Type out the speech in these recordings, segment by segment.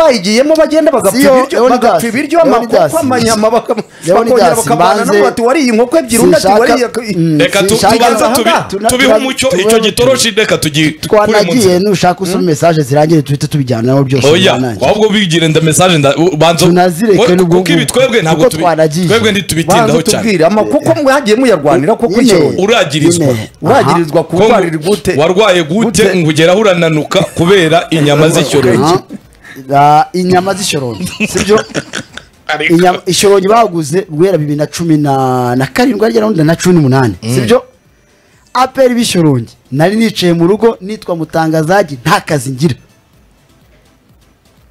bayigiyemo bagenda bagapfa Siyo, ibiryo Leonidas. bagapfa ibiryo Leonidas. amakoko amanyama bakam- Leonidas, bakongera bakavana no banze- bati wariye inkoko ebyiri undi ati Sinshaka- wariye Mm. reka tu- Sinshaka- tubanza tubi- Tuna- tubihe tuna- umucyo tuna- icyo gitoroshi reka tugikure mu twanagiye nzira nushaka usoma mesaje zirangira duhite tubijyanaho byose oya biranangira. wabwo ubigire nda mesaje nda u- banza Tunazireke we- n'ubwo- kuko ibi twebwe ntabwo kuko tubi- twanagiye. twebwe ntitubitindaho cyane tubwire amakuko mwagiye muyarwanira kuko Nyine. icyo uragirizwa. Nyine. uragirizwa Ko ngo kurwarira gute warwaye gute Gute? ngo ugera aho urananuka kubera inyama z'icyorezo Aha. Ah, inyama z'ishorongi sibyo Ariko- Inyama- ishorongi baguze guhera bibiri na cumi na na karindwi arya na na cumi n'umunani sibyo aperi b'ishorongi nari nicaye mu rugo nitwa mutangazagi nta kazi ngira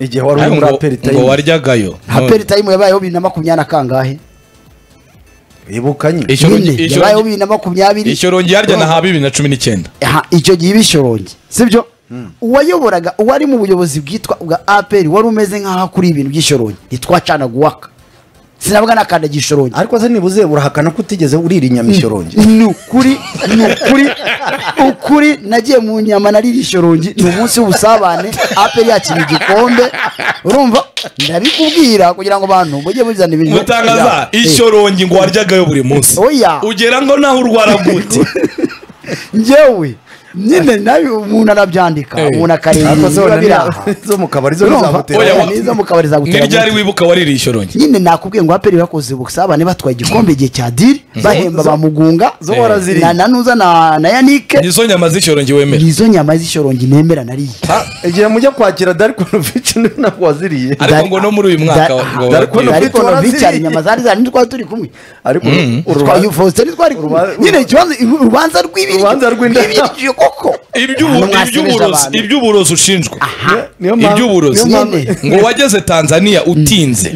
igihe wari Ariko uri muri ngo- aperi ngo tayimu waryagayo aperi tayimu yabayeho bibiri na makumyabiri na kangahe ibukanye Ishorongi- nyine ishorongi- yabayeho bibiri na makumyabiri ishorongi yarya na ha bibiri na cumi n'icyenda Aha, icyo gihe ibishorongi sibyo uwayoboraga uwari mu buyobozi bwitwa bwa aperi wari umeze nk'aho akora ibintu by'ishorongi ntitwacanaga uwaka sinavuga nakandagira ishorongi ariko se nibuze urahakana ko utigeze urira inyama ishyorongi ni ukuri ni ukuri ukuri nagiye mu nyama narira ishorongi ni umunsi w'ubusabane aperi yakira igikombe urumva ndabikubwira kugira ngo abantu mujye muzana ibintu mutangaza Eh, ishorongi ngo waryagayo buri munsi Oya. ugera ngo naho urwara gute njyewe nyine nabi umuntu anabyandika Eh. umuntu ariko se wenda akareba niya- zo mu kabari zo urumva bizagutera Oya, oya wa- nizo mu kabari zagutera n'iryari amutwe. wibuka waririye ishorongi nyine nakubwiye ngo aperi bakoze ubusabane batwaye igikombe igihe cya diri bahemba zo- ba mugunga zo Eh. waraziriye. na nanuza na na yanike nizo nyama z'ishorongi wemera nizo nyama z'ishorongi nemera nariye Ah, igihe mujya kwakira darikonovici ntabwo waziriye ariko ngo no muri uyu mwaka Dar- ngo Dark Horse- wagiye. ariko waraziriye. novicyari inyama zari zari ntitwari turi kumwe ariko twaye urubanza ufositeri twari kumwe Uruba- nyine ikibazo urubanza rw'ibiryo Urubanza rw'inda- rw'ibiryo koko Iby'ubu- Ahantu mwasebeje iby'uburozi abantu. iby'uburozi ushinjwa niyo iby'uburozi niyo mpamvu- Nyine. ngo wageze tanzania utinze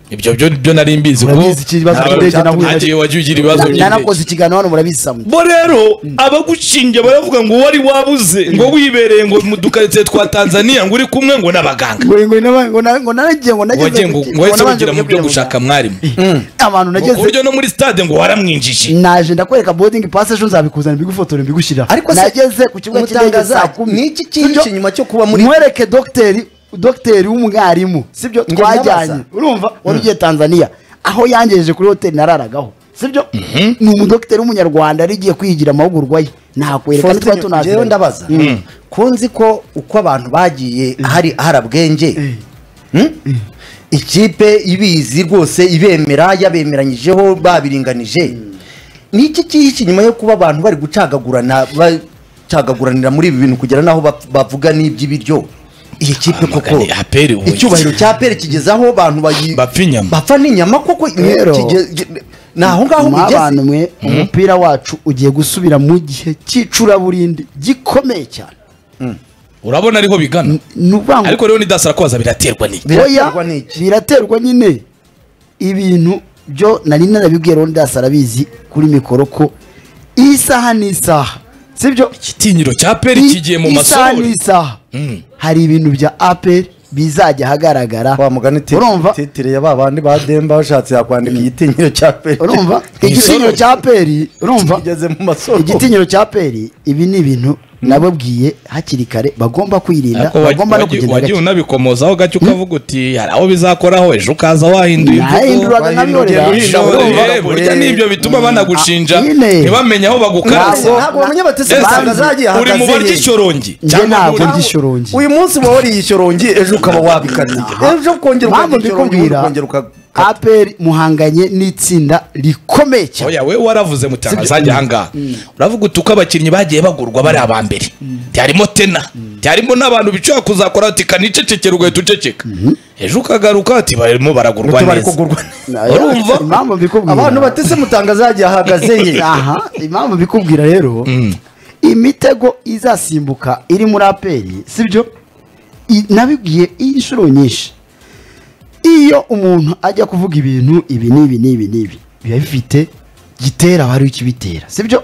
ibyo byo byo nari mbizi ko Urabizi ikibazo ntabwo cy'indege nahuye nta nacyo. gihe wagiye ugira ibibazo Na- by'indege nanakoze ikiganiro hano murabizi samwe bo rero abagushinja baravuga ngo wari wabuze ngo wibereye ngo mu dukaritsiye twa tanzania ngo uri kumwe ngo n'abaganga ngo ngo naba- ngo na- ngo naragiye ngo nageze wagiye ngo ku- ngo wahise nabanje ugira kujya mu byo kwiyamamaza. gushaka mwarimu abantu ku nageze buryo no muri stade ngo waramwinjije naje ndakwereka boarding pass ejo nzabikuzana mbigufotora mbigushyira Ariko se- nageze ku kibuga cy'indege Mutangaza, saa kumi ni iki kintu Sibyo? kinyuma cyo kuba muri- mwereke dogiteri dogiteri w'umwarimu sibyo Ngo twajyanye ndabaza. urumva wari ugiye tanzania aho yangejeje kuri hoteli nararagaho sibyo ni umudogiteri w'umunyarwanda yari igiye kwigira amahugurwa ye nakwereka Faustin, nitwa njyewe tunaziranye ndabaza kunzi ko uko abantu bagiye hari harabwenge Mm? ikipe ibizi rwose ibemera yabemeranyijeho babiringanije niki kihi nyuma yo kuba abantu bari gucagagurana bacagaguranira muri ibi bintu kugera n'aho bap- bavuga n'iby'ibiryo iyi kipe koko magani, APR ubu- icyubahiro cya pere kigeze aho abantu bayi- Bapfa inyama. bapfa n'inyama koko Rero, kige- gi- ni aho ngaho mwa mugeze bantu mwe umupira wacu ugiye gusubira mu gihe cy'icuraburindi gikomeye cyane urabona ariho bigana ni ukuvuga ngo ariko rero nidasara kubaza biraterwa n'iki Biraterwa Oya, n'iki? biraterwa nyine ibintu byo nari narabibwiye Leonidas arabizi kuri mikoro ko isaha n'isaha sibyo igitinyiro cya peri kigiye mu isaha masorori n'isaha Mm. hari ibintu bya aperi bizajya wa ahagaragara mugani titire- urumva titire ya babandi ba demba bashatse yakwandika igitinyiro cya peri urumva igitinyiro Isorori. cya aperi urumva igeze mu masoko igitinyiro cya aperi ibi ni ibintu nababwiye hakiri kare bagomba kwirinda Ariko wagiye- bagomba no wagiye- kugenda wagiye gake unabikomozaho gake ukavuga uti hari aho bizakoraho ejo ukaza wahinduye imvugo nahinduraga nkabinorera Wahinduye Ejo, Urumva? eh, burya nibyo bituma banagushinja Ah, nyine. ntibamenye aho bagukaza Ntabwo- ntabwo bamenye bati se Ese, batangazagiye uri mu barya ahagaze he ishorongi njye cyangwa ntabwo muri- ndya ishorongi uyu munsi uba wariye ishorongi ejo ukaba wabikatiye ejo ukongera mpamvu ukarya ishorongi ubundi mbikubwira ukongera ukakata aperi muhanganye n'itsinda rikomeye cyane oya we waravuze mutangazaje ahangaha uravuga uti uko abakinnyi bagiye bagurwa bari aba mbere byarimo tena byarimo n'abantu bishobora kuzakora ati kanicecekera ugahita uceceka ejo ukagaruka ati barimo baragurwa utu bari neza kugurwa urumva? impamvu mbikubwira abantu batese mutangazagiye ahagaze he aha impamvu mbikubwira rero imitego izasimbuka iri muri aperi sibyo I- nabibwiye inshuro nyinshi iyo umuntu ajya kuvuga ibintu ibi n'ibi n'ibi n'ibi biba bifite gitera hari ikibitera sibyo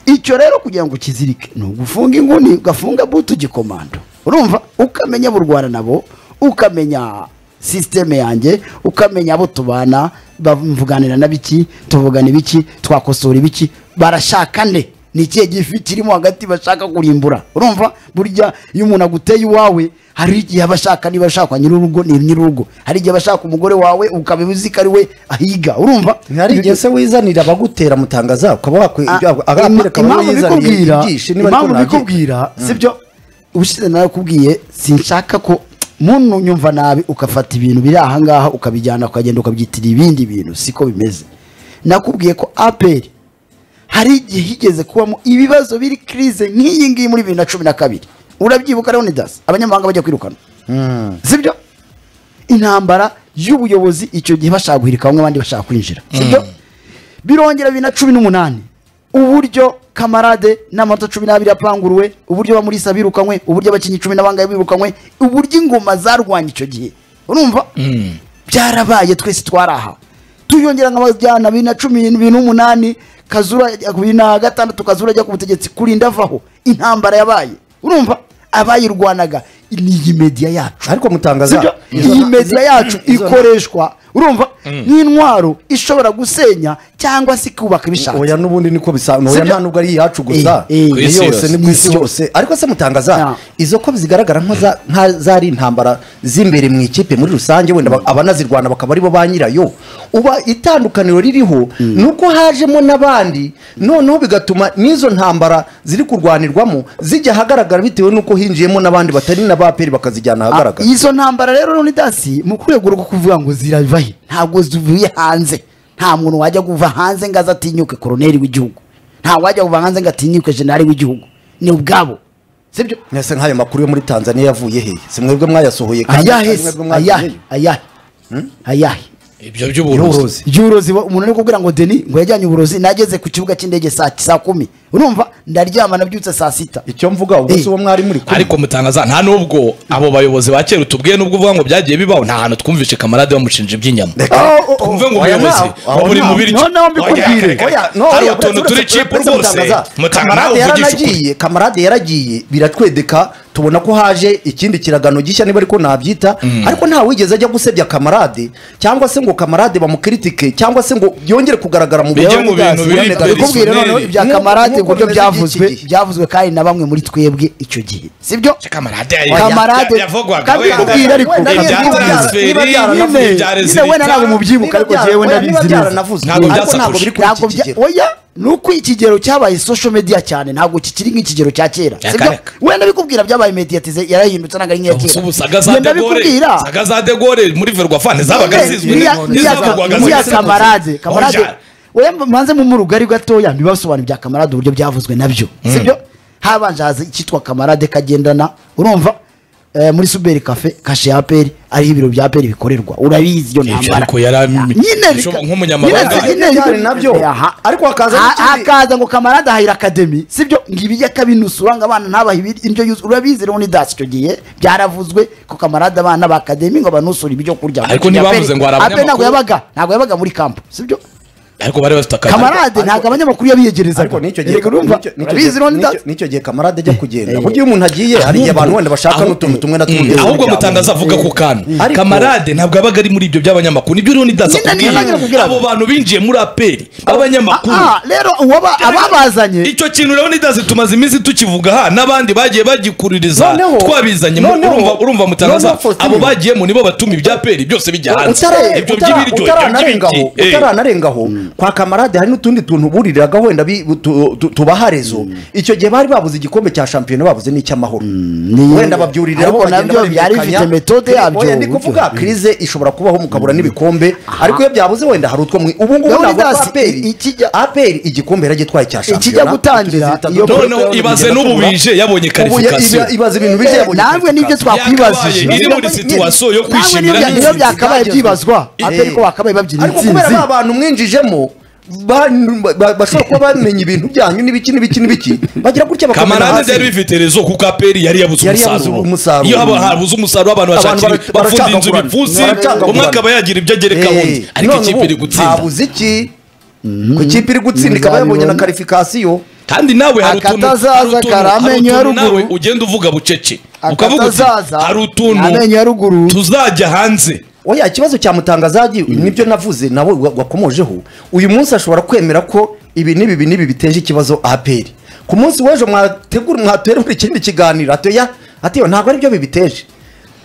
icyo rero kugira ngo ukizirike ni ugufunga inguni ugafunga butu gikomando urumva ukamenya abo urwana nabo ukamenya sisiteme yanjye ukamenya abo tubana bamvuganira na biki tuvugana ibiki twakosora ibiki barashaka nde ni ikihe gifi kirimo hagati bashaka kurimbura urumva burya iyo umuntu aguteye iwawe hari igihe aba ashaka niba ashakwa nyir'urugo ni nyir'urugo hari igihe aba ashaka umugore wawe ukaba uzi ko ari we ahiga urumva hari igihe se wizanira abagutera mutangaza ukaba Ah, wakwereka ima- impamvu bikubwira ibyishi niba ariko impamvu ntabyo bikubwira sibyo ubushize narakubwiye sinshaka ko muntu nyumva nabi ugafata ibintu biri ahangaha ukabijyana ukagenda ukabyitira ibindi bintu siko bimeze nakubwiye ko aperi hari igihe higeze kubamo ibibazo biri kirize nk'iyi ngiyi muri bibiri na cumi na kabiri urabyibuka leonidas abanyamahanga bajya kwirukana sibyo intambara y'ubuyobozi icyo gihe bashaka guhirika bamwe abandi bashaka kwinjira sibyo birongera bibiri na cumi n'umunani uburyo kamarade n'amanota cumi n'abiri yapanguruwe uburyo bamurisa birukanywe uburyo abakinnyi cumi na bangahe birukanywe uburyo ingoma zarwanye icyo gihe urumva byarabaye twese twaraha tuyongera nk'abajyana bibiri na cumi n'ibiri n'umunani kazura ajya ku bibiri na gatandatu kazura ajya ku butegetsi kurinda avaho intambara yabaye urumva abayirwanaga ni iyi mediya yacu ariko mutangaza sibyo iyi media yacu ikoreshwa urumva nk'intwaro ishobora gusenya cyangwa se ikubaka ibishaka oya n'ubundi niko bisanzwe oya Sibyo? nta nubwo ari iyacu gusa Eh, eh. ni Kw'isi yose ni mu isi yose. yose ariko se mutangaza Ah. izo ko zigaragara nko za- nka zari intambara z'imbere mu ikipe muri rusange wenda ba- abanazirwana bakaba aribo ba nyirayo uba itandukaniro ririho ni uko hajemo n'abandi noneho bigatuma n'izo ntambara ziri kurwanirwamo zijya ahagaragara bitewe n'uko hinjiyemo n'abandi batari na ba peri bakazijyana ahagaragara izo ntambara rero none dasi mu rwego rwo kuvuga ngo zirava he ntabwo zivuye hanze nta muntu wajya kuva hanze ngo aze atinyuke koroneri w'igihugu nta wajya kuva hanze ngo atinyuke jenali w'igihugu ni ubwabo sibyo mbese nk'ayo makuru yo muri tanzania yavuye he si mwebwe mwayasohoye kandi ayahe si se mwebwe ayahe mwayasohoye? ayahe ayahe ibyo By'uburozi. by'uburozi iby'uburozi bo- umuntu ari kubwira ngo deni ngo yajyanye uburozi nageze ku kibuga cy'indege saa saa kumi urumva ndaryama nabyutse saa sita icyo mvuga ubwo si Eh. uwo mwari muri kumwe ariko mutangaza nta nubwo abo bayobozi ba kera utubwiye nubwo uvuga ngo byagiye bibaho nta hantu twumvishe kamarade bamushinja iby'inyama twumve ngo oya, umuyobozi nta- wa buri nta- mubiri no, no, mbikubwire. Oya, no, hari oya, utuntu uretse- turi uretse- cipu uretse rwose gutangaza, mutanga nawe kamarade uvugisha ukuri yaranagiye kamarade yaragiye biratwedeka tubona ko haje ikindi kiragano gishya niba ariko nabyita ariko nta wigeze ajya gusebya kamarade cyangwa se ngo kamarade bamukritike cyangwa se ngo byongere kugaragara mu Bijye bya mu bintu Leonidas biri- Leonidas. biri- kubwira noneho ibya Nk'uko- kamarade nk'uko uburyo bimeze byavuzwe by'iki gihe. byavuzwe kandi na bamwe muri twebwe icyo gihe sibyo kamarade yari- Kamarade- yavugwaga kandi wenda- nakubwira ariko- ibya Niba byara- transferi, niba byara- ibya nyine- rezilita. nyine wenda ntabwo mubyibuka ariko jewe ndabizi neza Ntabwo ariko ntabwo byasakuje. biri kuri ntabwo iki bya kigero oya ni uko ikigero cyabaye social media cyane ntabwo kikiri nk'ikigero cya kera Ya sibyo kareka. wenda bikubwira byabaye mediyatize yarahindutse ntabwo ari nk'iya Ubu se kera ubu saga za Ngenda degore bikubwira saga za degore muri verwafane zabaga zizwi Niya- n'inkondo, niya- zavugwaga niya zigeze- kamarade kamarade Oya. oya mbanze mu murugari gatoya ntibasobanura ibya kamarade uburyo byavuzwe nabyo sibyo habanje haza icyitwa kamarade kagendana urumva eh, muri suberi kafe kashe ya aperi ariho ibiro bya aperi bikorerwa urabizi iyo Ibyo ntambara ariko yari am- nyine bishoboka bika- nk'umunyamabanga. nyine- nyine- Byari nabyo. Aha. Ariko hakaza Ha- n'ikindi- hakaza ngo kamarade ahira akademi sibyo ngibijya kabinusura ngo abana ntabaha ibir- indyo yuzuye urabizi rero dasi icyo gihe byaravuzwe ko kamarade abana ba akademi ngo banusure ibyo kurya Ariko ntibavuze ngo hari abanyamakuru ntabwo abanyamakuru- yabaga ntabwo yabaga muri kampo sibyo ariko bari bafite akazi kamarade ariko- ntabwo abanyamakuru yabiyegerezaga ariko n'icyo gihe Erega urumva n'icyo- n'icyo urabizi gihe- rero n'icyo- dasi n'icyo gihe kamarade ajya kugenda Eh. burya iyo umuntu agiye hari igihe abantu wenda bashaka Ahubwo- n'utuntu tumwe na Mm, tumwe ahubwo mutangaza avuga ku kantu Ariko- kamarade ntabwo abaga ari muri ibyo by'abanyamakuru nibyo rero nidasa Nyine niyo nagira kubwira kubwira. abo bantu binjiye muri aperi b'abanyamakuru Ah, ah, rero uwaba- ababazanye icyo kintu rero nidasi tumaze iminsi tukivuga ha n'abandi bagiye bagikuririza Noneho- twabizanye mu- noneho- urumva urumva mutangaza noneho Faustin. abo bagiyemo nibo batuma ibya peri byose bijya hanze Utara- ibyo utara- by'ibiryo utaranarengaho utaranarengaho kwa kamarade hari n'utundi tuntu buriraga wenda bi- tu- tu- tubaharezo icyo gihe bari babuze igikombe cya shampiyona babuze n'icy'amahoro ni- wenda babyuririraho ariko nabyo byari bifite metode yabyo, oya ni uburyo. kuvuga krize ishobora kubaho mukabura n'ibikombe ariko iyo byabuze wenda hari utwo mwe ubu ngubu ntabwo Leonidas, i- aperi ikijya- aperi igikombe yaragitwaye cya shampiyona Ikijya gutangira, utuzi iyo- dutatu, noneho ibaze tugenda n'ubu tubura. bije yabonye Ubu ya- karifikasiyo iba- ibaze ibintu bije yabonye namwe nibyo qualification. twakwibajije Yakabaye iri muri Nyine- situwasiyo yo Namwe kwishimira niyo- niyo intsinzi. byakabaye byibazwa Eh. aperi ko bakabaye babyina ariko kubera intsinzi ba bantu mwinjijemo ba- ba- bashobora kuba bamenye ibintu byanyu n'ibiki n'ibiki n'ibiki bagira gutya bakamena kamarade byari hasi bifite rezo kuko aperi yari yabuze Yari yabuze umusaruro umusaruro. iyo haba habuze umusaruro abantu Abantu bashakira bara- bafunda inzu baracagagurana. ibipfunsi Baracagagurana. umwe akaba yagira ibyo agereka wundi Eh, ariko none ikipe ubu iri gutsinda habuze iki ku kipe iri gutsinda ikaba yabonye na karifikasiyo kandi nawe hari utuntu Akatazaza hari utuntu- hari karamenyo ya utuntu nawe ruguru. ugenda uvuga bucece ukavuga uti akatazaza hari utuntu amenyo ya ruguru tuzajya hanze oya ikibazo cyamutangazaji nibyo navuze nabo wa- wakomojeho uyu munsi ashobora kwemera ko ibi n'ibi ibi n'ibi biteje ikibazo APR ku munsi w'ejo mwategura mwaterura ikindi kiganiro atoya atiyo ntabwo aribyo bibiteje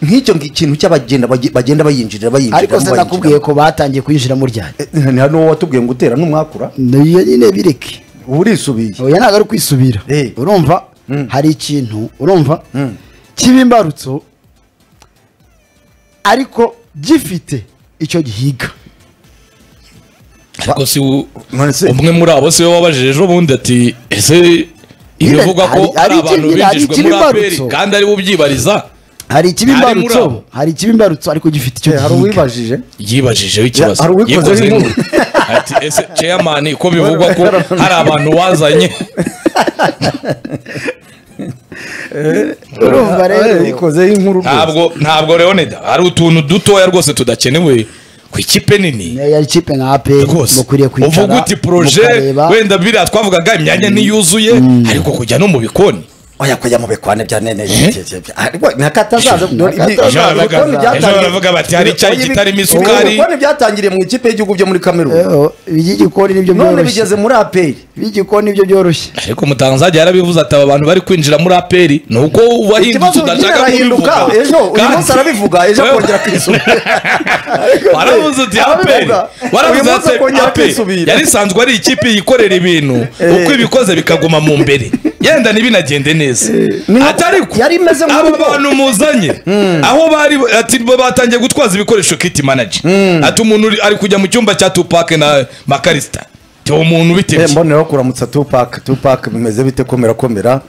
nk'icyo ngi- kintu cy'abagenda bagi- bagenda bayinjirira bayinjira ariko se nakubwiye ko batangiye kwinjiramo ryari ni hano wowe watubwiye ngo utera n'umwakura niyo nyine bireke uba urisubiye oya ntabwo ari kwisubira Eh. urumva Mm. hari ikintu urumva Mm. kiba imbarutso ariko gifite icyo gihiga ariko si u- None se- umwe muri abo si we wabajije ejo bundi ati ese ibivugwa ko hari- hari ari iki- abantu nyine hari binjijwe muri aperi ikibimbarutso. kandi ari we ubyibariza hari ikiba Ari muri imbarutso abo. hari ikiba imbarutso ariko gifite icyo Eh, hari gihiga uwibajije yibajijeho ikibazo Ya, hari uwikozeho Yikozeho inkuru. ati ese ceyamani ko bivugwa ko hari abantu wazanye urumva rero Eh, ikozeho inkuru rwose. ntabwo ntabwo leonida hari utuntu dutoya rwose tudakenewe ku ikipe nini yari ikipe nka aperi rwose mukwiriye kwicara uvuga uti poroje mukareba wenda biriya twavugaga imyanya ntiyuzuye ariko kujya no mu bikoni oya kujya mu bikwane bya nene Eh? nakatazaza Ejo baravuga- ejo baravuga bati hari icyayi kitarimo isukari ibikwane byatangiriye mu ikipe y'igihugu byo muri kameruni Eho, iby'igikoni nibyo none byoroshye bigeze muri aperi iby'igikoni nibyo byoroshye ariko umutangazaji yarabivuze ati aba bantu bari kwinjira muri aperi ni uko ubahinduka ikibazo nyine tudashaka arahinduka kubivuga ejo uyu Kandi- munsi arabivuga ejo Wewe- akongera akisubira warabuze uti aperi uyu warabuze munsi ati akongera aperi akisubira yari isanzwe ari ikipe yikorera ibintu uko ibikoze bikaguma mu mbere yenda ntibinagende neza Ni- ati ariko yari imeze nka abo bo. bantu muzanye aho bari ati bo batangiye gutwaza ibikoresho kiti manager ati umuntu uri- ari kujya mu cyumba cya tupake na makarisita uwo muntu Eh, bitebye mboneyeho kuramutsa tupac tupac bimeze bite komera komera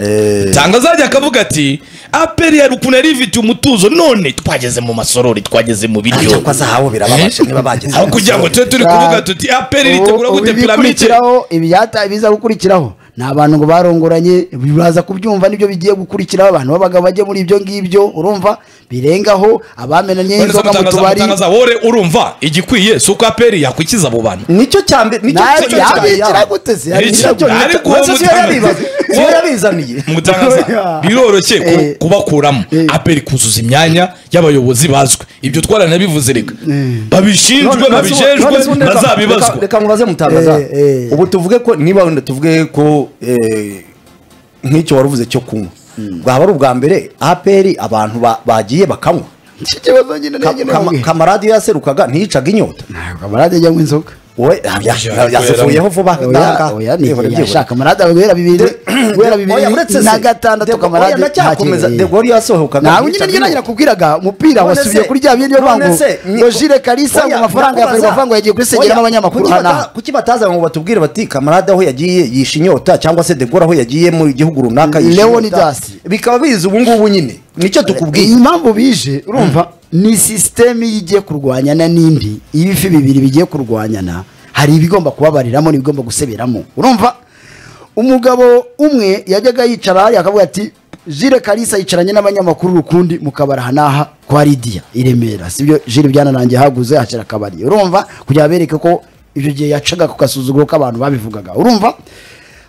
Eh, tanga azajya akavuga ati aperi yari ukuntu yari ifite umutuzo none twageze mu masorori twageze mu biryo ariko azahabu birababaje niba bageze aho kugira ngo tube turi kuvuga tuti aperi ritegura Ubu- ubu gute piramide ibikurikiraho ibyata ibiza gukurikiraho ni abantu ngo barongoranye baza kubyumva nibyo bigiye gukurikiraho abantu b'abagabo bajye muri ibyo ngibyo urumva birengaho abamenanye None se inzoga mu gutangaza- tubari gutangaza wowe urumva igikwiye si uko aperi yakwikiza abo bantu nicyo cyambe nicyo Nabi- nicyo cyambe yabigera yabo. gute se? Hari Nicyo- icyo- ariko Uwo se uwo siyo mutangaza- yabibaze- siyo uwo- yabizaniye mutangaza biroroshye ku- Eh. kubakuramo Eh. aperi kuzuza imyanya y'abayobozi bazwi ibyo twaranabivuze reka babishinjwe None se- none se babijejwe ubundi reka- bazabibazwa reka- reka nkubaze mutangaza Eh, eh. ubu tuvuge ko niba wenda tuvuge ko eh, nk'icyo waruvuze cyo kunywa bwaba ari ubwa mbere aperi abantu ba- bagiye bakanywa iki kibazo nyine Ka- nyine kama- kamarade yaserukaga ntiyicaga inyota kamarade ajyamo inzoga wowe ah, ya- ya- yasefuyeho vuba oya oya ni yashaka kamarade guhera bibiri guhera bibiri na gatandatu kamarade ndacyakomeza ntakibereye. degori yasohokaga nawe nyine ntiyicaga niyo nanjye inyota. nakubwiraga umupira None wasubiye se- kuri rya bindi niyo none mpamvu se ni- ngo jire kalisa ngo Oya, amafaranga ya ndakubaza. ferwafa ngo yagiye kubisengeramo Oya, abanyamakuru kuki bata- hanaha kuki bataza ngo batubwire bati kamarade aho yagiye yishe inyota cyangwa se degora aho yagiye mu gihugu runaka yishe Leonidas. inyota. bikaba biza ubu ngubu nyine nicyo iyi tukubwiye mpamvu bije urumva ni sisiteme iyo igiye kurwanyana n'indi iyo ifi bibiri bigiye kurwanyana hari ibigomba kubabariramo n'ibigomba guseberamo urumva umugabo umwe yajyaga yicara hariya akavuga ati jire kalisa yicaranye n'abanyamakuru rukundi mu kabari aha n'aha kwa lidiya i remera sibyo jire byanarangiye haguze hashira akabari urumva kugira bereke ko ibyo gihe yacaga ku gasuzuguro k'abantu babivugaga urumva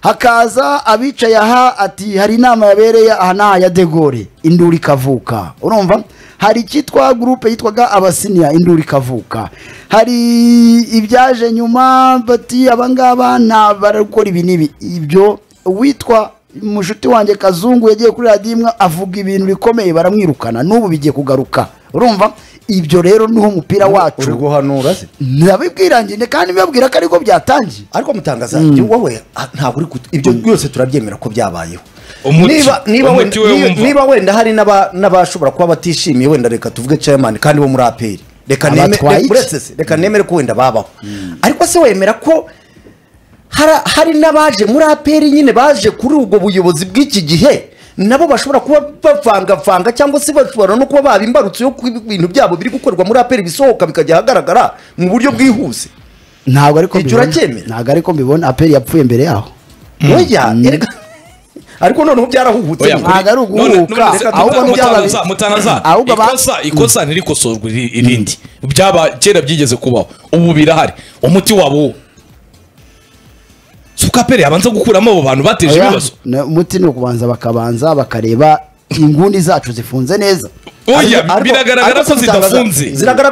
hakaza abicaye aha ati hari inama yabereye aha n'aha ya de Gaulle induru ikavuka urumva hari icyitwa gurupe yitwaga abasinia induru ikavuka hari ibyaje nyuma bati abangaba nta barakora ibi n'ibi ibyo uwitwa mushuti wanjye kazungu yagiye kuri radiyo imwe avuga ibintu bikomeye baramwirukana n'ubu bigiye kugaruka urumva ibyo rero niho umupira uri wacu guhanura se ndabibwirangire kandi mbabwira ko ariko byatangiye ariko mutangaza wowe ah, ntabwo uri kutu- ibyo byose turabyemera ko byabayeho Umuti. niba niba Umuti wenda- we niba- wumva. niba wenda hari n'aba- n'abashobora kuba batishimiye wenda reka tuvuge chairman kandi bo muri aperi reka neme- Abatwaye iki? uretse se, reka nemere ko wenda babaho ariko se wemera ko hara- hari n'abaje muri aperi nyine baje kuri ubwo buyobozi bw'iki gihe nabo bashobora kuba bavangavanga cyangwa se bashobora no kuba baba imbarutso yo kuba ibintu byabo biri gukorerwa muri aperi bisohoka bikajya ahagaragara mu buryo bwihuse ntabwo ariko Icyo mbibona. uracyemera? ntabwo ariko mbibona aperi yapfuye mbere yaho oya erega ariko noneho byarahubutse Oya, ngo- kuri- ntabwo ari uguhuka, none- none se ahubwo muta- ni byaba mutangaza- biri- mutangaza, ahubwo ba- ikosa ikosa ntirikosorwe iri- irindi byaba kera byigeze kubaho ubu birahari umuti wabo wo si uko aperi yabanza gukuramo abo bantu bateje Oya, ibibazo na- umuti ni ukubanza bakabanza bakareba inguni zacu zifunze neza oya Ariko- ariko- biragaragara ariko ko si bitangaza- zidafunze ziragaragara ko-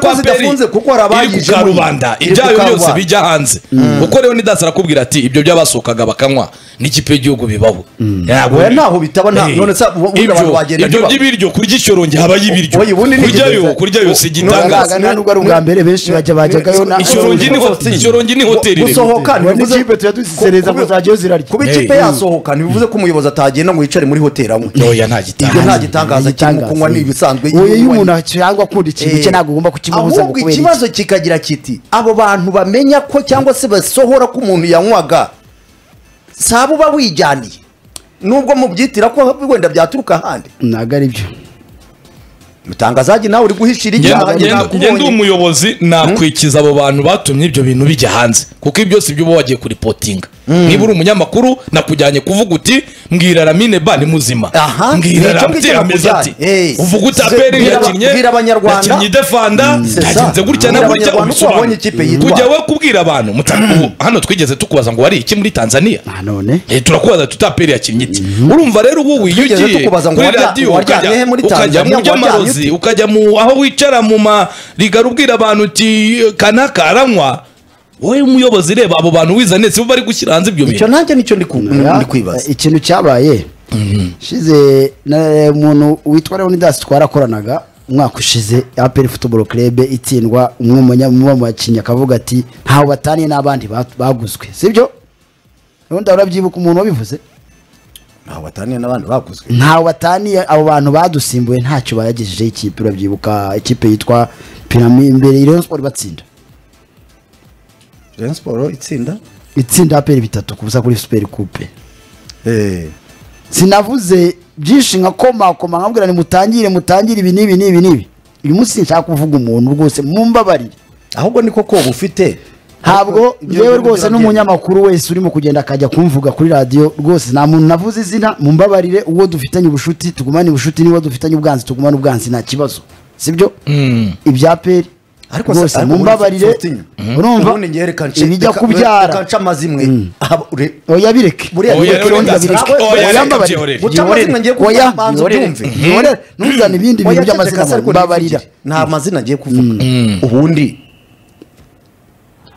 biragaragara ko ko kwaperi zidafunze kuko hari iri ku abayijemo. karubanda Iri ku ibyayo byose karubanda. bijya hanze kuko rero nidasi arakubwira ati ibyo by'abasukaga bakanywa n'ikipe y'igihugu bibaho ntabwo Oya, ntaho bitaba, nta- Eh, none se ubu- ubundi abantu ibyo bagenda ibyo bibaho. by'ibiryo kurya icyoroge habaho ibiryo Oya, ubundi nigeze- kuryayo kuryayo si igitangaza Ntabwo nubwo ari ubwa mbere benshi bajya bajyagayo na Ishyorongi ni ho- Ishyorongi ni hoteli rero. gusohoka Ngo n'ikipe tuya tuzisereza ngo zajyayo zirarya. kuba Hey. ikipe yasohoka ntibivuze ko umuyobozi atagenda ngo yicare muri hoteli anywe Oya, nta gitangaza. ibyo nta gitangaza kirimo Igitangaza. kunywa ni ibisanzwe Oya, iyo kunywa ni- umuntu cyangwa akunda ikintu cye ntabwo ugomba kukimubuza ngo ahubwo kubera iki. ikibazo kikagira kiti abo bantu bamenya ko cyangwa se basohora ko umuntu yanywaga si abo uba wijyaniye nubwo mubyitira ko wenda byaturuka ahandi ntabwo ari byo mutangazagi nawe uri guhishira icyaha ngende nakubonye umuyobozi nakwikiza abo bantu batumye ibyo bintu bijya hanze kuko ibi byose by'uba wagiye kuripotinga niba uri umunyamakuru nakujyanye kuvuga uti mbwira ramine ba ni muzima Aha, mbwira nicyo ngicyo ramine ameze ati nakujyanye. Eh, uvuga uti se- aperi bwira aba- yakinnye bwira Abanyarwanda. yakinnye idefanda c'est ça. yagenze gutya na Bwira gutya Abanyarwanda uko ubisobanura. babonye ikipe yitwara. kujya we kubwira abantu muta- ubu hano twigeze tukubaza ngo wari iki muri tanzania Ah, none Eh, turakubaza tutaperi yakinnye iki urumva rero ubu Twigeze wiyugiye tukubaza ngo kuri wajya- radiyo wajyanye ukajya he muri ukajya Tanzania, mu wajyanye by'amarozi ute? ukajya mu aho wicara mu marigara ubwira abantu uti kanaka aranywa wowe umuyobozi reba abo bantu wizane si bo bari gushyira hanze ibyo icyo bintu nanjye nicyo ndi ku- Oya, ndi kwibaza ikintu cyabaye shize na- umuntu witwa leonidas twarakoranaga umwaka ushize aperi futuboro kerebe itsindwa umwe mu banya- umwe mu bakinnyi akavuga ati ntawe bataniye n'abandi ba- baguzwe sibyo ubundi urabyibuka umuntu wabivuze ntawe wataniye n'abandi baguzwe ntawe bataniye abo bantu badusimbuye ntacyo bayagejejeho ikipe urabyibuka ikipe yitwa pirami imbere iriyo siporo batsinda Rayon Sport itsinda itsinda aperi bitatu kubusa kuri superi kupe Eh, sinavuze byinshi nka koma koma nkabwira ni mutangire mutangire ibi n'ibi n'ibi n'ibi uyu munsi nshaka kuvuga umuntu rwose mumbabarire ahubwo niko koba ufite ntabwo Ibyo ngewe ngibyo rwose biragenda. n'umunyamakuru wese urimo kugenda akajya kumvuga kuri radiyo rwose nta muntu navuze izina mumbabarire uwo dufitanye ubucuti tugumane ubucuti n'uwo dufitanye ubwanzi tugumane ubwanzi nta kibazo sibyo ibya peri Ariko rwose se- ariko mumbabarire ubundi ufite utinya. urumva Ubundi njye reka nce- ibijya reka- reka kubyara nce amazimwe Aha, ure- oya bireke Buriya Oya, bireke reka ubundi nze- babireke oya, reka oya mbabarire. byorere. Guca amazina ngiye kuvuga Oya, banza byorere. ubyumve. Byorere. ntuzane ibindi bintu Oya, by'amazina ceceka se ariko mbabarira nivugire. nta mazina agiye kuvuga ubundi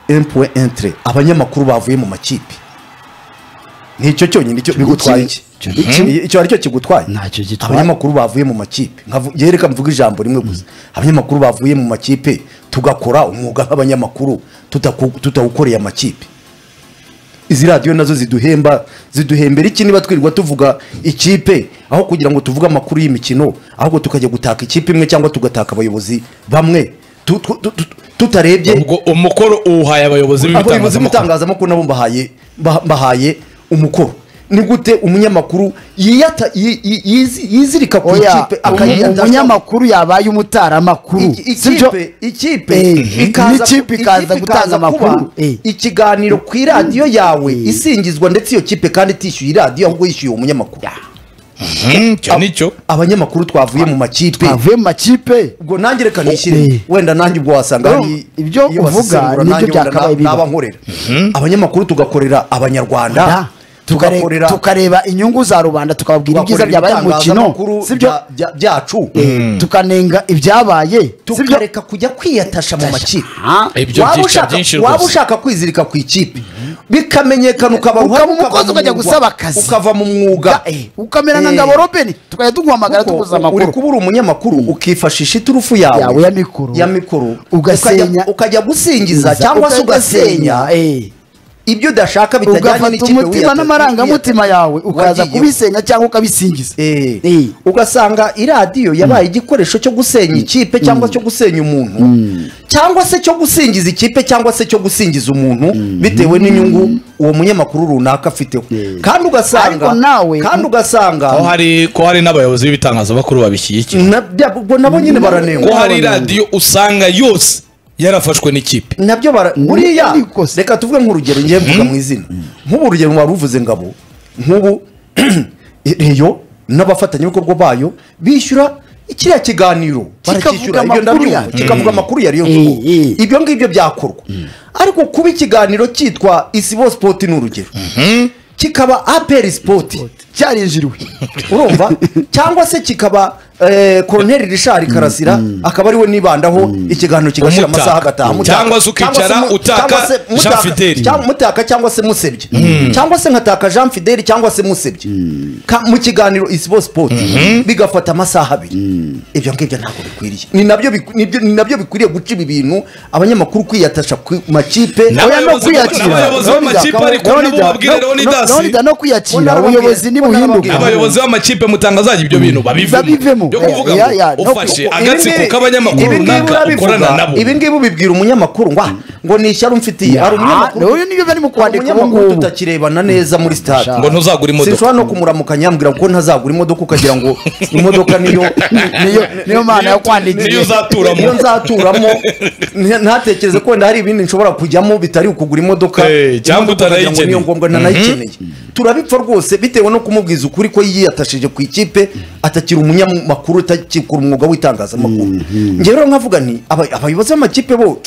empuwe entre abanyamakuru bavuye mu makipe nicyo cyonyine icyo bigutwaye iki Icyo- icyo- Iki- icyo aricyo kigutwaye Ntacyo gitwaye. abanyamakuru bavuye mu makipe nkavu- njye reka mvuga ijambo rimwe gusa abanyamakuru bavuye mu makipe tugakora umwuga nk'abanyamakuru tutaku- tutawukoreye amakipe izi radiyo nazo ziduhemba ziduhembera iki niba twirirwa tuvuga ikipe aho kugira ngo tuvuge amakuru y'imikino ahubwo tukajya gutaka ikipe imwe cyangwa tugataka abayobozi bamwe tu- tu- tu- tu- tutarebye ubwo umukoro uwuhaye abayobozi abayobozi b'ibitangazamakuru b'ibitangazamakuru nabo mbahaye mba- mbahaye umukoro ni gute umunyamakuru yiyata- yi- yi- yizi- yizirika ku oya ikipe umu- akayiyata- umunyamakuru yabaye umutaramakuru Iki- sibyo ikipe ikipe Eh, ikaza- n'ikipe ikaza ikipe gutanga ikaza amakuru. kuba Eh. ikiganiro ku iradiyo yawe Eh. isingizwa ndetse iyo kipe kandi itishyuye iradiyo ahubwo yishyuye uwo munyamakuru icyo nicyo abanyamakuru twavuye mu makipe avuye mu makipe ubwo nanjye reka Eh. nishyire wenda nanjye ubwo wasanga Urumva, hari- ibyo iyo uvuga basesengura nibyo nanjye wenda byakabaye na- naba bibaho. nkorera abanyamakuru tugakorera Da. abanyarwanda Tukare- tugakorera tukareba inyungu za rubanda tukababwira ibyiza tugakorera byabaye mu mukino ibitangazamakuru sibyo bya- bya- byacu tukanenga ibyabaye sibyo tukareka kujya kwiyatasha mu makipe Ah, Ibyo Waba byica ushaka- byinshi waba rwose. ushaka kwizirika ku ikipe bikamenyekana ukaba Ukaba uruhare, umukozi mu ukajya mwuga, gusaba akazi. ukava mu mwuga Eh, ukamera nka Eh, ngabo robeni tukajya tuguhamagara kuko tukuza uri amakuru kuba uri umunyamakuru ukifashisha iturufu yawe Yawe ya mikoro. ya mikoro Ugasenya. ukajya- ukajya gusingiza cyangwa se ugasenya Eh. ibyo udashaka bitajyanye ugafata n'ikipe umutima wiyata- n'amarangamutima wiyata- yawe ukaza wagiyeho. kubisenya cyangwa ukabisingiza Eh, Eh. ugasanga iradiyo yabaye igikoresho cyo gusenya ikipe cyangwa cyo gusenya umuntu cyangwa se cyo gusingiza ikipe cyangwa se cyo gusingiza umuntu bitewe n'inyungu uwo munyamakuru runaka afiteho Eh. kandi ugasanga Ariko nawe- kandi ugasanga ko hari ko hari n'abayobozi b'ibitangazamakuru babishyigikiye na- bya- ubwo nabo nyine ko baranengwa hari radiyo usanga yose yarafashwe n'ikipe nabyo bara buriya ariko se- reka tuvuge nk'urugero ngiye mvuga mu izina nk'ubu urugero wari uvuze ngabo nk'ubu reyo n'abafatanyabikorwa bayo bishyura kiriya kiganiro Kikavuga barakishyura ibyo amakuru ndabyumva yacu. kikavuga amakuru yariyo Eh, nkuru eh. ibyo ngibyo byakorwa ariko kuba ikiganiro cyitwa isibo sipoti ni urugero kikaba aperi sipoti cyarinjiriwe urumva cyangwa se kikaba eh, koroneri rishari karasira akaba ariwe nibandaho ikiganiro kigashira Umutaka. amasaha agataha Mm. Mutaka. Cyangwa se ukicara Cyangwa se mu- utaka cyangwa se Mutaka- Jean Fidèle. cyangwa- mutaka cyangwa se musebye cyangwa se nkataka jean fideli cyangwa se musebye Ka- mu kiganiro isibo sipoti bigafata amasaha abiri ibyo ngibyo ntabwo bikwiriye ni nabyo biku- nibyo- ni nabyo bikwiriye guca ibi bintu abanyamakuru kwiyatasha ku makipe N'abayobozi oya no bo- n'abayobozi b'amakipe Naho ariko nabo nijya- babwire naho- Leonidas. naho- none da no kwiyakira Mbona ubuyobozi arababwira. nibuhinduka Mbona arababwira. abayobozi b'amakipe mutangazajya ibyo bintu babivemo Babivemo. byo kuvuga Ya, ya, ngo no, ufashe Ibi agatsiko ngibi- k'abanyamakuru ibi ngibi runaka urabivuga, ukorana nabo ibi ngibi ubibwira umunyamakuru ngo ah, ngo ni ishyari umfitiye hari umunyamakuru uyu niyo bari mu hari kwandika ubu umunyamakuru ngubu tutakirebana neza muri stade ngo ntuzagure imodoka sinshobora no kumuramukanya ambwira ko ntazagura imodoka ukagira ngo imodoka niyo niyo niyo mana yo niyo kwandikira uzaturamo niyo nzaturamo nta- ntatekereze ko wenda hari ibindi nshobora kujyamo bitari ukugura imodoka Eh, cyangwa Imodoka wagira ngo utanayikeneye. niyo ngombwa ntanayikeneye turabipfa rwose bitewe no kumubwiza ukuri ko yiyatashije ku ikipe atakiri umunyamakuru utakikura umwuga w'itangazamakuru njye rero nkavuga nti aba- abayobozi b'amakipe bo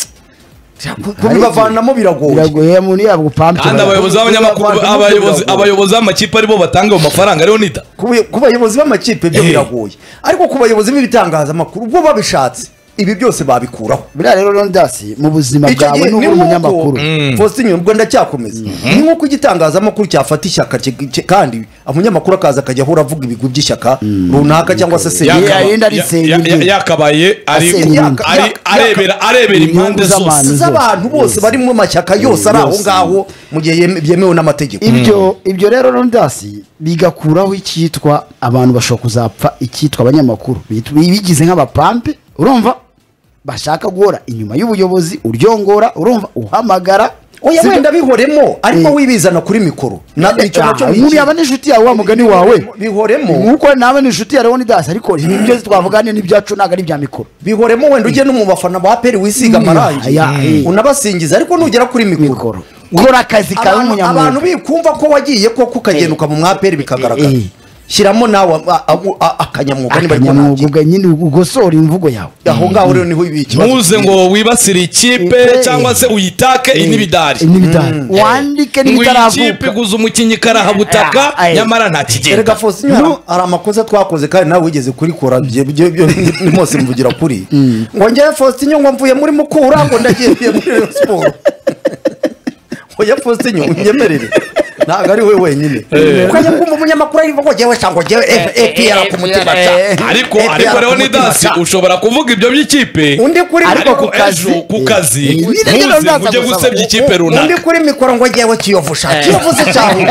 kubibavanamo biragoye biragoye muri yabwo pampe kandi abayobozi b'abanyamakuru Abantu abayobozi b'abirabura. abayobozi b'amakipe aribo batanga ayo mafaranga ariyo nida Ku bayo- ku bayobozi b'amakipe byo Eh. biragoye ariko ku bayobozi b'ibitangazamakuru bo babishatse ibi byose babikuraho buriya rero Leonidas mu buzima bwawe ni n'ubwo nk'uko- umunyamakuru Faustin ubwo ndacyakomeza ni nk'uko igitangazamakuru cyafata ishyaka cye- cye- kandi umunyamakuru akaza akajya ahora avuga ibigwi by'ishyaka runaka cyangwa se se Yaka- Yaka- yarinda arisenga ya- ya- igihugu. yakabaye ari Asenga ku- inyungu. ari- Yaka- arebera arebera Inyungu impande z'abantu. zose z'abantu bose bari mu mashyaka yose ari aho Yose. ngaho mu gihe yem- byemewe n'amategeko ibyo ibyo rero Leonidas bigakuraho icyitwa abantu bashobora kuzapfa icyitwa abanyamakuru Bit- bigize nk'abapampe urumva bashaka guhora inyuma y'ubuyobozi uryongora urumva uhamagara oya Si byo? wenda bihoremo ariko Eh. wibizana kuri mikoro na icyo nacyo ni nk'uriya ikibi. aba n'inshuti yawe wa mugani wawe bihoremo nk'uko nawe n'inshuti ya Leonidas ariko ibyo twavuga ni n'ibyacu ntabwo ari ibya mikoro bihoremo wenda ujye no mu bafana ba peri wisiga Mm. amarangi Ya, eh. unabasingiza ariko nugera kuri mikoro mikoro gukora akazi kawe abantu abantu nk'umunyamwuga bikumva ko wagiye koko ukagenda ukamu mwaperi bikagaragara Eh. shyiramo nawe a- a- a- akanyamwuga niba ariko nanjye akanyamwuga nyine ugosora imvugo yawe aho ngaho rero niho ibi ikibazo ntuze ngo wibasire ikipe Ipe. cyangwa se uyitake inibidari n'ibidari wandike ngo iyi kipe n'ibitaravuka guza umukinnyi karahabutaka Ah, eh. nyamara nta erega kigenda fosiyo hari- hari amakosa twakoze kandi nawe wigeze kurikora bye- bye- byo ni mose mvugira kuri ngo njyewe fosiyo ngo mvuye muri mukura ngo ndagiye muri Rayon siporo oya fosiyo unyemerere ntabwo ari we wenyine kuko ajya kumva umunyamakuru arivuga ngo njyewe shango njyewe epr ku mutima ca ariko APR ariko ku rero mutima nidasi ca. ushobora kuvuga ibyo by'ikipe undi kuri Ariko mikoro- ku ariko kazi. ejo ku kazi Eh, eh, nyine rero ntuze ngo ndaza ujye gusaba. gusebya ikipe undi runaka kuri mikoro ngo njyewe kiyovu sha kiyovu se cyawe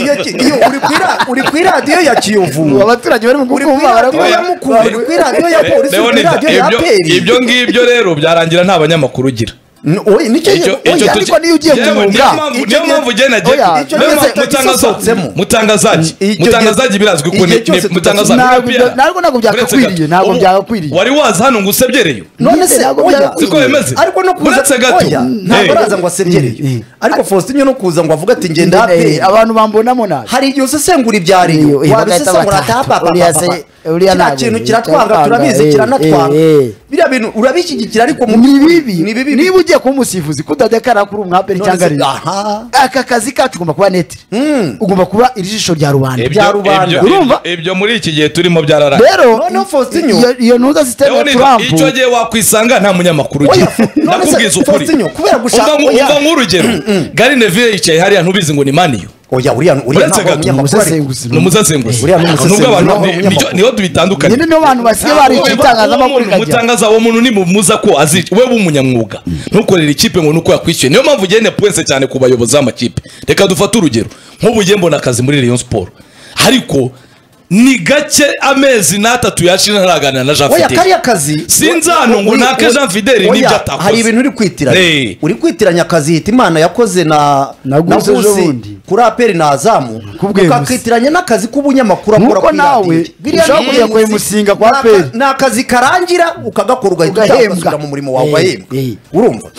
iyo ki- iyo uri ku ira- uri ku iradiyo ya kiyovu abaturage bari mu uri kukumva kwiradiyo ya barakumva mukuru uri kwiradiyo ya polisi uri Leonida, kwiradiyo ya ibyo- peri ibyo ngibyo rero byarangira nta banyamakuru ugira nicyo Icyo- icyo oya, tuki- ariko niyo ugiye Yewe, guhunga niyo mpamvu- niyo mpamvu ugenda nagiye Oya, icyo niyo gihe mpamvu mutangaza- tutagisohotsemo. mutangazaji Icyo gihe- mutangazaji birazwi ko ni igihe cyose ni- mutangazaji tutagisohotse. ni APR. Ntabwo- ntabwo byakakwiriye, Uretse gato. ntabwo Ubu- byakakwiriye. wari waza hano ngo usebyereye none Nyine se ntabwo oya byakwiye. Siko bimeze? ariko no kuza Uretse gato. oya Mm. ntabwo Eh. araza ngo Mm. asebyereye Mm. ariko faustin no kuza ngo avuge ati ngenda Eh, haperi abantu bambonamo nabi hari igihe usesengura ibyariyo Iyo, iyo, wabisesengura bagahita batata. atapapa Uriya se- uriya kiriya ntabwo kintu yita kiratwanga atanga, turabizi eh, kiranatwanga eh, eh. biriya bintu urabishyigikira ariko mu ni by'ukuri bibi ni bibi niba ugiye kuba umusifuzi kutadekara kuri umwaperi None cyangwa se- rero aha. aka kazi kacu ugomba kuba neti ugomba kuba irijisho rya rubanda Ibyo- bya rubanda. ibyo- Urumva? ibyo muri iki gihe turimo byararaye rero Noneho Faustinho- iyo- iyo ntuza sisiteme ya Leonida, turampu icyo gihe wakwisanga nta munyamakuru ugira none se ndakubwiza ukuri Faustinho, kubera gushaka Umva nk- oya. umva nk'urugero gari nevire yicaye hariya ntubizi ngo ni maniyo oya uriya uriya Uretse ntabwo gato. umunyamakuru ari Umusesenguzi. ni umusesenguzi Uriya ni umusesenguzi, nubwo abantu naho ni- umunyamakuru. nico- niho tubitandukanye nyine niyo abantu basigaye barica itangazamakuru ikajya umutangaza uwo muntu nimumuza ko azi we w'umunyamwuga ntukorere ikipe ngo nuko yakwishyuye niyo mpamvu ugenda pwense cyane ku bayobozi b'amakipe reka dufate urugero nk'ubu ugiye mbona akazi muri Rayon Sport ariko ni gake amezi n'atatu yashira ntaraganira na Jean oya Fidele kariya kazi Sinzano ngo Uri- nake uri- Jean Fidele oya, n'ibyo atakoze. hari ibintu uri kwitiranya Eh. uri kwitiranya akazi hita imana yakoze na Na Gusi Gusi ejobundi. kuri aperi na azamu Kubwe Gusi. ukakitiranya n'akazi k'ubunyamakuru akora Nk'uko kuri nawe radiyo. Biriya ushobora ni kujya akazi- kuyimusinga kwa ni aka- APR. ni akazi karangira ukagakora ugahita Ugahembwa. utaha ugasubira mu murimo wawe Eh, ugahembwa eh. urumva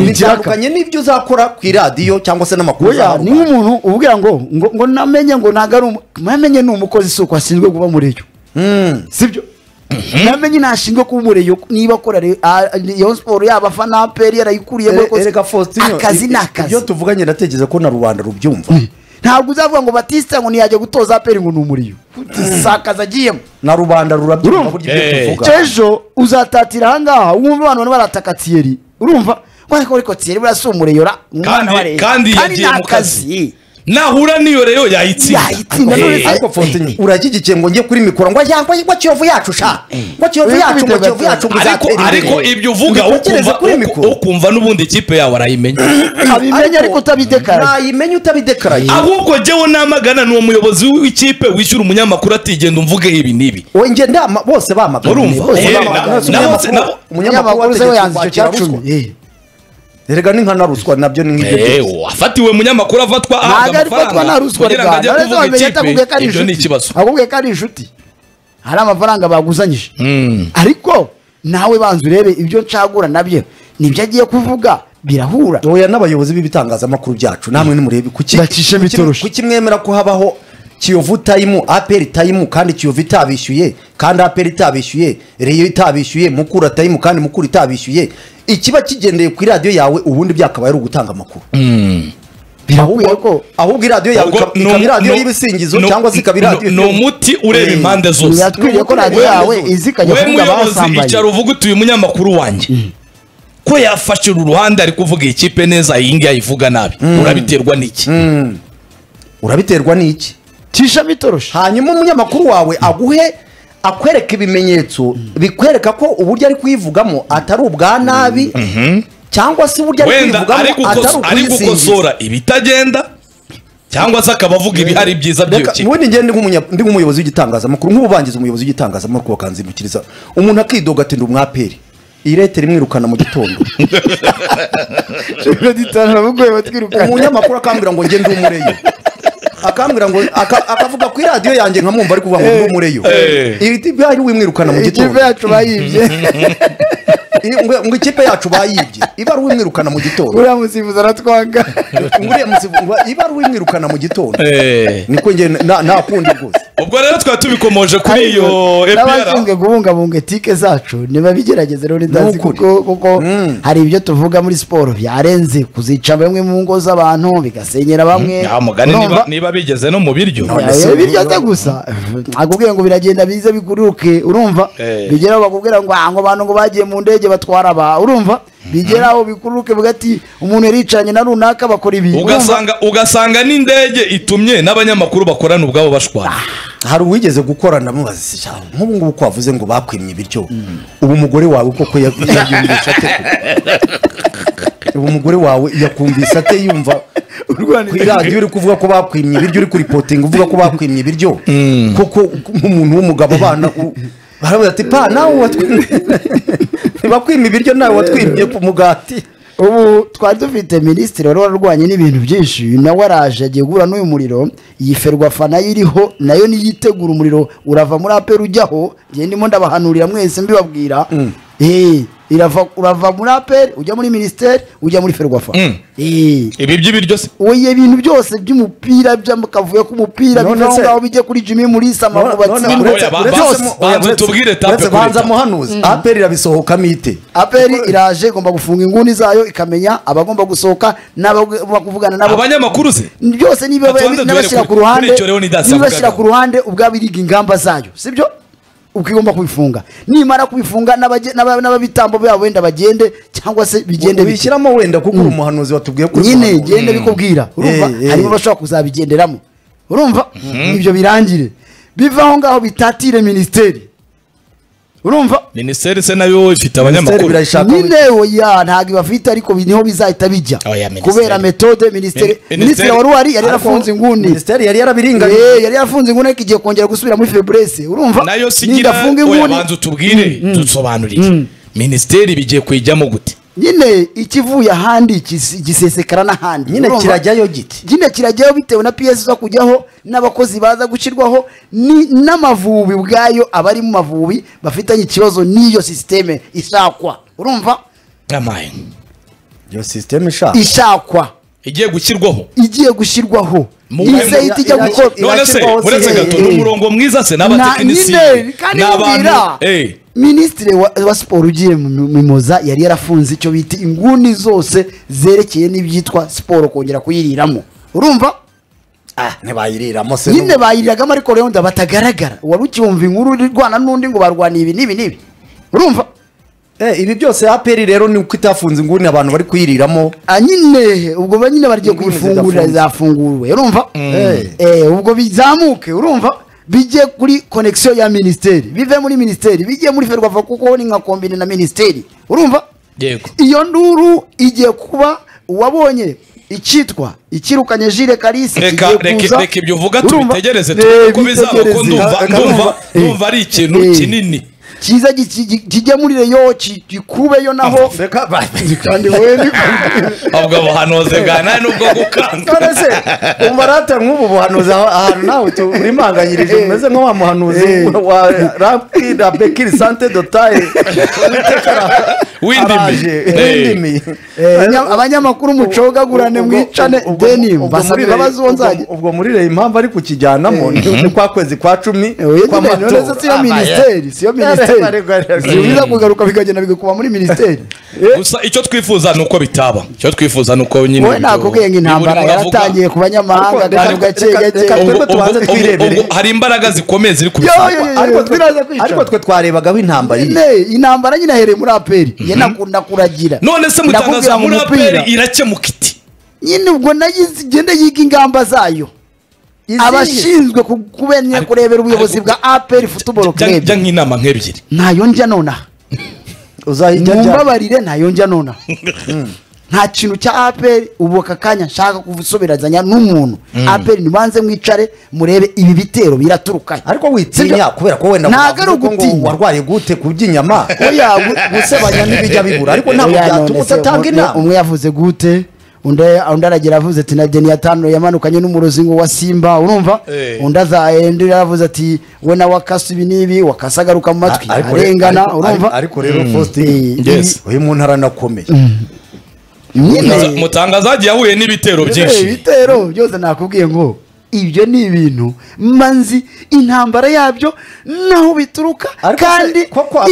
bitandukanye n'ibyo uzakora ku iradiyo cyangwa se n'amakuru oya ni uzahana. nk'umuntu ubwira ngo ngo ngo namenye ngo ntabwo ari umu- namenye ni umukozi si uko ashinzwe kuba muri yo sibyo namenye ntashinzwe kuba muri yo niba akora re- a- Rayon siporo yaba afana aperi yarayikuriye Erega Faustin, akazi ni ibyo akazi tuvuganye ndatekereza ko na rubanda rubyumva ntabwo uzavuga ngo batista ngo ntiyajya gutoza aperi ngo ni umuriyo sakaza agiyemo na rubanda rurabyumva Urumva? burya ibyo Eh. tuvuga ejo uzatatira ahangaha wumva abantu bari barataka tiyeri urumva ngo ariko ariko tiyeri buriya si umureyora umwana Kandi- bareba. kandi yagiye nta mu kazi. nahura n'iyo rero Yayitsinda, yayitsinda none Eh, se- ariko Fontenye urashyigikiye ngo njye kuri mikoro ngo yangwa ngo kiyovu yacu sha ngo kiyovu Eh, yacu ngo bitewe- kiyovu yacu ngo ariko uzatera ariko imbere. ibyo uvuga Ubitekereze ukumva- kuri uku- mikoro ukumva n'ubundi ikipe yawe arayimenya abimenya ariko utabidekara nayimenya utabidekaraye ahubwo jyewe namagana ni umuyobozi w'ikipe wishyura umunyamakuru atigenda umvugeho ibi n'ibi we nge ndama bose bamaganye Urumva? bose Eh, bamaganye. na- Mwese na- umunyamakuru- na- na- umunyamakuru se we yanze wategetse icyo cya kwakira cumi ruswa Eh. erega ni nka na ruswa nabyo ni nk'ibyo Eh, byose wafatiwe munyamakuru afatwa ntabwo ahabwa ari fatwa na amafaranga ruswa kugira ngo rwanda ajye ariko kuvuga wamenye atakubwiye ko ikipe ari ibyo ni inshuti ikibazo akubwiye ko ari inshuti hari amafaranga baguzanyije Mm. ariko nawe banza urebe ibyo ncagura nabyo nibyo agiye kuvuga birahura oya n'abayobozi b'ibitangazamakuru byacu namwe nimurebe kuki Bacishe bitoroshye. kuki mwemera ko habaho kiyovu tayimu aperi tayimu kandi kiyovu itabishyuye kandi aperi itabishyuye reyo itabishyuye mukura tayimu kandi mukura itabishyuye ikiba kigendeye ku iradiyo yawe ubundi byakabaye ari ugutanga amakuru birakwiye ko ahubwo iradiyo yawe Ubwo ikaba ni ikaba umu- iradiyo ni- y'ibisingizo ni- cyangwa se ikaba ni- iradiyo ni umuti ureba Eh, impande zose biratwiriye ko radiyo yawe izi ikajya we kuvuga muyobozi abasambaye icara uvuga utuye umunyamakuru wanjye ko yafashe uru ruhande ari kuvuga iyi kipe neza iyi ngiyi ayivuga nabi urabiterwa n'iki urabiterwa n'iki tisha bitoroshye hanyuma umunyamakuru wawe aguhe akwereka ibimenyetso bikwereka ko uburyo ari kuyivugamo atari ubwa nabi cyangwa se uburyo ari wenda ari kuyivugamo atari gukos- ari ukuyisingiza gukosora ibitagenda cyangwa se akaba avuga ibihari byiza by'iyo reka kipe ubundi njyewe ndi nk'umunya- ndi nk'umuyobozi w'igitangazamakuru nk'ububangiza umuyobozi w'igitangazamakuru bakanzindukiriza umuntu akidoga ati ndi umwaperi iyi leta imwirukana mu gitondo umunyamakuru akambwira ngo ngende umureyo akambwira ngo aka- akavuga ku iradiyo yanjye nkamwumva ari kuvuga ngo ndi umureyo Eh. iri byari wimwirukana mu ikipe gitondo yacu bayibye Iyo- ngo ngo ikipe yacu bayibye ibaruwa imwirukana mu gitondo uriya musifuzi aratwanga ngo uriya musifu- ngo ibaruwa imwirukana mu gitondo Eh. niko njye na- nakundi rwose ubwo rero twaba tubikomoje kuri iyo epr n'abashinzwe kubungabunga etike zacu ntibabigerageze rero ndazi Nukuri. kuko kuko Mm. hari ibyo tuvuga muri siporo byarenze kuzica bamwe mu ngo z'abantu bigasenyera bamwe nta mugani niba- Urumva? niba bigeze no mu biryo None se- Eh, biryo se gusa nakubwira ngo biragenda bize biguruke urumva Eh. bigeraho bakubwira ngo "Ah, ngo abantu ngo bagiye mu ndege batwara aba urumva bigeraho bikuruke bugati umuntu yaricanye na runaka bakora ibi urumva? ugasanga ugasanga n'indege itumye n'abanyamakuru bakorana ubwabo bashwana hari uwigeze gukora ndamubaza ati, "Sha, nk'ubu ngubu ko wavuze ngo bakwimye ibiryo ubu umugore wawe koko ya- yabyumvisha ate ko?" ubu umugore wawe yakumvise ate yumva ku iradiyo uri kuvuga ko bakwimye ibiryo uri kuripotinga uvuga ko bakwimye ibiryo koko nk'umuntu w'umugabo abana u- baravuga ati pa nawe watwimye ntibakwimye ibiryo nawe watwimye ku mugati ubu twari dufite minisitiri wari wararwanye n'ibintu byinshi nawe araje agiye guhura n'uyu muriro iyi ferwafa nayo iriho nayo niyitegura umuriro urava muri aperi ujyaho njye ndimo ndabahanurira mwese mbibabwira Eh, irava urava muri aperi ujya muri minisiteri ujya muri ferwafa Mm. Eh. ibi by'ibiryo se oye ibintu byose by'umupira by'akavuyo k'umupira None biva aho se- ngaho bijya kuri jimmy mulisa amavubatsi none- uretse- ba- uretse- banza- banza tubwire tape kuri banza tape. muhanuzi aperi irabisohokamo ite aperi iraje igomba gufunga inguni zayo ikamenya abagomba gusohoka n'abagomba kuvugana nabo abanyamakuru se byose niba Atubanze duhere n'abashyira kuri- ku ruhande kuri icyo rero nidasi n'ibashyira yavugagaho. ku ruhande ubwabo iriga ingamba zayo sibyo uko igomba kubifunga nimara kubifunga n'abage- n'aba- n'ababitambo babo wenda bagende cyangwa se bigende bike bishyiramo wenda kuko uri umuhanuzi watubwiye ko uri nyine umuhanuzi. genda bikubwira urumva Eh, eh. harimo abashobora kuzabigenderamo urumva ibyo birangire biva aho ngaho bitatire minisiteri urumva minisiteri se nayo Minisiteri ifite abanyamakuru birayishaka nyine oya ntabwo ibafite ariko bi- niho bizahita bijya Oya, Minisiteri. kubera metode minisitiri Minisiteri- minisitiri wari uhari yari Ariko yarafunze inguni minisiteri yari yarabiringaniye Eh, yari yarafunze inguni ariko igiye kongera gusubira muri feburese urumva nayo sigira nidafunga oya inguni banza utubwire dusobanurire minisiteri bigiye kuyijyamo gute nyine ikivuye ahandi kis- gisesekara n'ahandi nyine urumva? kirajyayo giti nyine kirajyaho bitewe na piyesi zo kujyaho n'abakozi baza gushyirwaho ni- n'amavubi ubwayo abari mu mavubi bafitanye ikibazo n'iyo sisiteme ishakwa urumva amaye iyo sisiteme ishaka ishakwa igiye gushyirwaho igiye gushyirwaho Mu- izahita ijya ira- gukora ira- none se irashyirwaho uretse se, gato eh, ni eh. umurongo mwiza se Na- nyine n'abatekinisiye kandi mbwira eh minisitiri wa, wa siporo ugiye mu mu- mimoza yari yarafunze icyo bita inguni zose zerekeye n'ibyitwa siporo kongera kuyiriramo urumva ah ntibayiriramo se nyine bayiriragamo ariko rero wenda batagaragara wari ukiwumva inkuru uri rwana n'undi ngo barwaniye ibi n'ibi n'ibi urumva Eh, ibi byose aperi rero ni uko itafunze inguni abantu bari kuyiriramo Ah, nyine ubwo ba nyine bagiye Inguni kuyifungurira zafunguwe urumva Eh, ubwo bizamuke urumva bijye kuri konegisiyo ya minisiteri bive muri minisiteri bijye muri ferwafa kuko ni nka kombine na minisiteri urumva yego iyo nduru igiye kuba uwabonye icyitwa icyirukanye jire kalisi reka igiye reka kuza. reka ibyo uvuga Urumva? tubitegereze Eh, tubone uko bizaba ko bitegereze. ndumva Ka- ndumva eh, ndumva ari ikintu eh, kinini cyiza gi- gi- kijye muri reyo ki- gikubeyo naho reka kandi we ni- ubwo buhanuzi bwa nta nubwo gukanga none se umarate nk'ubu buhanuzi aho- ahantu nawe tu- uri impanganyirije umeze nka wa muhanuzi Eh. wa rapi na bekiri sante dotaye Windimi. Eh. windimi Eh, nya- abanyamakuru mucogagurane Ubwo- mwicane ubwo- deni ubwo muri mbasabira Ray- imbabazi uwo nzajya ubwo- ubwo muri reye impamvu ari kukijyanamo ni ni kwa kwezi kwa cumi nonese siyo Ah, minisiteri siyo Yare, yare, minisiteri yare, yare. zibiza kugaruka bikagenda bigakuba muri minisiteri gusa icyo twifuza ni uko bitaba icyo twifuza ni uko nyine wowe ibyo- nakubwiye ngo intambara ibyo uravuga- yaratangiye ku banyamahanga Ariko- gake gake reka- gake reka- ubwo- twebwe tubanze ubwo- twirebere. ubwo hari imbaraga zikomeye ziri Yo, kubisaba yo, yo, yo, ariko twe twiraza kwica. ariko twe twarebagaho intambara iri Ne, intambara nyine ahereye muri aperi ye nakunda kuragira none se mutangaza Ndakubwira mu muri mupira. aperi irakemuka iti nyine ubwo nayo igenda yiga ingamba zayo abashinzwe ku- kumenya Ariko- kurebera ubuyobozi ariko- bwa aperi futuboro Jya- jya kerebu nk'inama nk'ebyiri ntayo njya nonaha uzahita ajya mumbabarire ntayo njya nonaha nta kintu cya aperi ubu aka kanya nshaka kubusoberazanya n'umuntu aperi nibanze mwicare murebe ibi bitero biraturukahe ariko Sibyo? witinya kubera ko wenda Ntabwo ari wavuga ngo ugutinya. warwaye gute kuby'inyama oya gu- gusebanya ntibijya bibura ariko ntabwo Oya, none byatuma se, udatanga umwe- inama umwe yavuze gute undi undi aragira avuze ati na deni yatanu yamanukanye n'umurozi ngo wa simba urumva Eh. undi azaye undi yaravuze ati we nawe akasa ibi n'ibi wakasa agaruka mu matwi Ah, ariko re- arengana ariko- urumva ariko rero Eh, faustin Yes. uyu muntu aranakomeye nyine Mutangaza- mutangaza yagiye ahuye n'ibitero Eh, byinshi ibitero byose nakubwiye ngo ibyo ni ibintu mba nzi intambara yabyo naho bituruka Ariko se- kandi koko